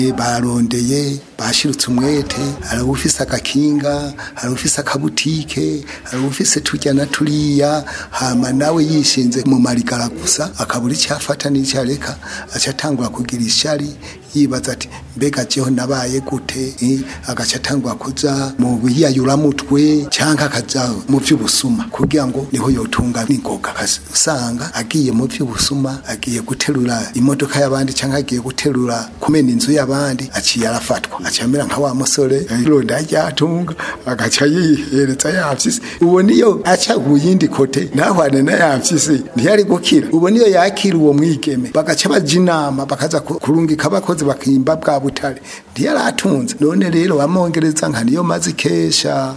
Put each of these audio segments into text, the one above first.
Eh, barondeye bashirutse umwete hari ufise agakinga hari ufise akabutike hari ufise turya na turiya hama nawe yishinze mu marigara gusa akabura icyo afata n'icyo areka aca atangura kugira ishari yibaza ati mbega jeho nabaye gute eh, agaca atangura kuja mu biyayuramutwe cyangwa akaja mu vy'ubusuma kugira ngo niho yotunga n'ingoga usanga agiye mu vy'ubusuma agiye guterura imodoka y'abandi cyangwa agiye guterura kumena inzu y'abandi aciye arafatwa aciye amera nka wa musore ironda ryatunga agaca yihereza yafyisi uwo niyo aca ku yindi kote ntahwane na yafyisi ntiyari gukira uwo niyo yakira uwo mwigeme bagaca baja inama bakaza ku- kurungika abakozi bakimba bwa butare ntiyaratunze none rero bamwongereza nka niyo maze ikesha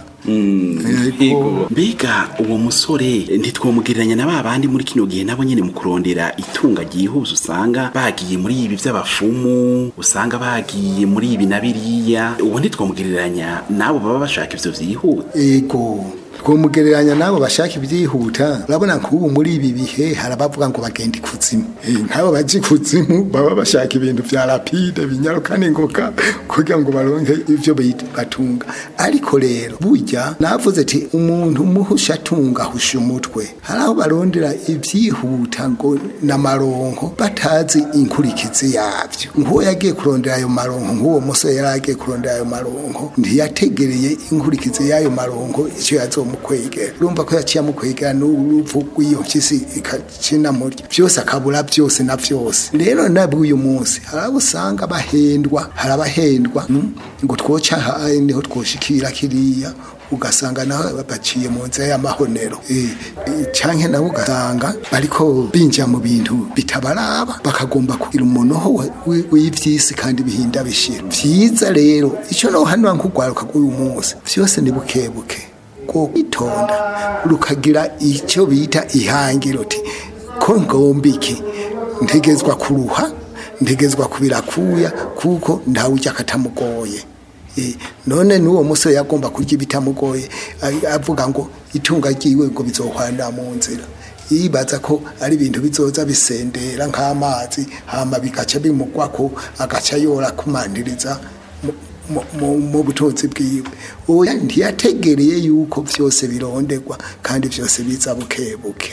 Yego. mbega uwo musore ntitwomugereranya na ba bandi muri kino gihe nabo nyene mu kurondera itunga ryihuse usanga bagiye muri ibi vy'abafumu usanga bagiye muri ibi na biriya uwo ntitwomugereranya n'abo baba bashaka ivyo vyihuta ego twomugereranya nabo bashaka ibyihuta urabona nk'ubu muri ibi bihe hari abavuga ngo bagenda ikuzimu Eh, nk'abo baje ikuzimu baba bashaka ibintu vya rapide binyaruka n'ingoga kugira ngo baronke ivyo bita- batunga ariko rero burya navuze ati umuntu muhusha atunga ahusha umutwe hari aho barondera ivyihuta ngo n'amaronko batazi inkurikizi yavyo nk'uwo yagiye kurondera ayo maronko nk'uwo musore yari agiye kurondera ayo maronko ntiyategereye inkurikizi y'ayo maronko icyo yazomukwegera urumva ko yaciye amukwegera n'urupfu rw'iyo mpyisi ikacina murya byose akabura byose na byose rero nabwo uyu munsi hari abo usanga bahendwa hari abahendwa mm, ngo twoca aha niho twoshikira kiriya ugasanga naho baciye mu nzira y'amahonero Eh, eh, canke nabo ugasanga bariko binjira mu bintu bitabaraba bakagomba kugira umunoho wa- wi- w'ivyisi kandi bihinda bishira vyiza rero ico no hano nkugwaruka rw'uyu munsi vyose ni bukebuke ko kwitonda rukagira icyo bita ihangiro ti ko ngomba iki ntegezwa kuruha ntegezwa kubirakuya kuko ntawujya akatamugoye Eh, none n'uwo musore yagomba kurya ibitamugoye a- avuga ngo itunga ryiwe ngo bizohwanira mu nzira yibaza ko ari ibintu bizoza bisendera nk'amazi hama bigaca bimugwako agaca yora kumandiriza mu- mu- mu- mu butunzi bwiwe oya ntiyategereye yuko vyose bironderwa kandi vyose biza bukebuke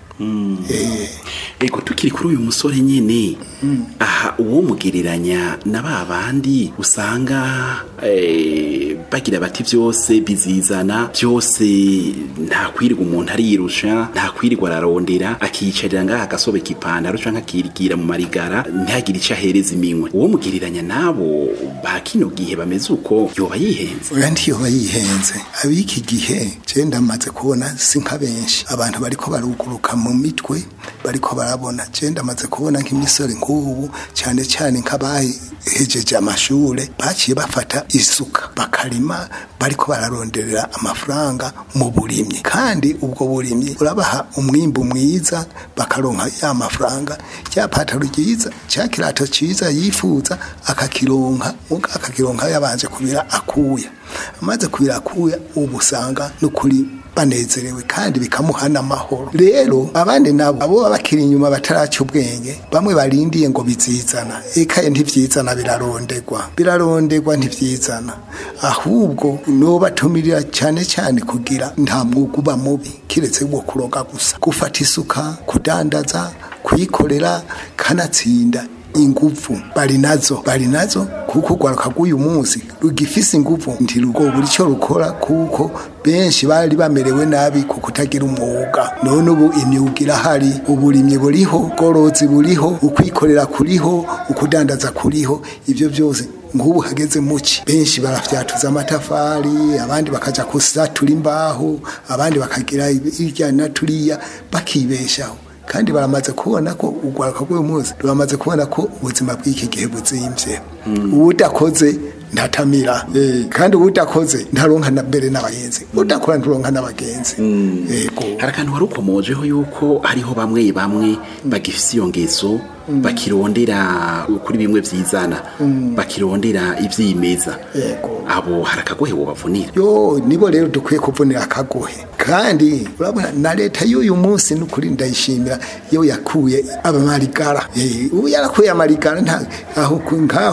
Eh, ego tukiri kuri uyu musore nyene aha uwo mugereranya na ba bandi usanga eh, bagira bati byose bizizana byose nta kwirirwa umuntu ariyirusha nta kwirirwa ararondera akiyicarira ngaha agasobeka ipantaro canke akirigira mu marigara ntihagire ico ahereza iminwe uwo mugereranya nabo ba kino gihe bameze uko yoba yihenze oya ntiyoba yihenze ab'iki gihe je ndamaze kubona si nka benshi abantu bariko baruguruka mu mitwe bariko barabona je ndamaze kubona nk'imisore nk'ubu cyane cyane nk'abahejeje amashure baciye bafata isuka bakarima bariko bararonderera amafaranga mu burimyi kandi ubwo burimyi urabaha umwimbu mwiza bakaronka ya mafaranga rya pataro ryiza cya kirato cyiza yifuza akakironka muga akakironka yabanje kubira akuya amaze kubira akuya ubu usanga n'ukuri banezerewe kandi bikamuha n'amahoro rero abandi nabo abo baba bakiri inyuma bataraca ubwenge bamwe barindiye ngo bizizana ekaye ntivyizana birarondegwa birarondegwa ntivyizana ahubwo no batumirira cyane cyane kugira nta mwuga uba mubi kiretse wo kuroga gusa gufata isuka kudandaza kuyikorera kanatsinda inguvu bari nazo bari nazo kuko rwaruka rw'uyu munsi rugifise inguvu ntirugobura icyo rukora kuko benshi bari bamerewe nabi ku kutagira umwuga none ubu imyuga irahari uburimyi buriho ubworozi buriho ukwikorera kuriho ukudandaza kuriho ibyo byose nk'ubu hageze muci benshi barafyatuza amatafari abandi bakaja kusatura imbaho abandi bakagira irya na turiya bakibeshaho kandi baramaze kubona ko urwaruka rw'uyu munsi ruramaze kubona ko ubuzima bw'iki gihe buzimvye uwudakoze ntatamira Eh, kandi uwudakoze ntaronka na mbere n'abagenzi udakora nturonka n'abagenzi yego hari akantu wari ukomojeho yuko hariho bamwe bamwe bagifise iyo ngeso bakirondera kuri bimwe vyizana bakirondera ivyimeza Yego. abo hari akagohe wobavunira yo nibo rero dukwiye kuvunira akagohe kandi urabona na leta y'uyu munsi n'ukuri ndayishimira iyo yakuye abamarigara Eh, ubu yarakuye amarigara nta aho ku- nkaho